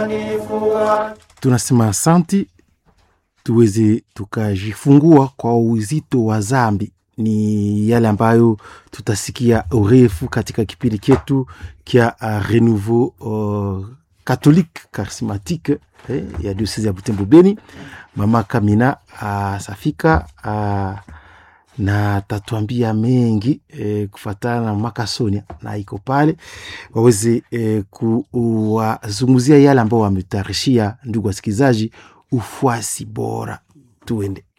tunasema asanti tuweze tukajifungua kwa uzito wa zambi ni yale ambayo tutasikia urefu katika kipindi chetu kya uh, renouveau uh, catholique charismatique eh, ya diocese ya Butembo Beni. Mama Kamina asafika uh, na tatuambia mengi eh, kufatana na mama Sonia na iko pale waweze eh, kuwazungumzia yale ambao wametayarishia ndugu wasikilizaji, ufuasi bora. Tuende.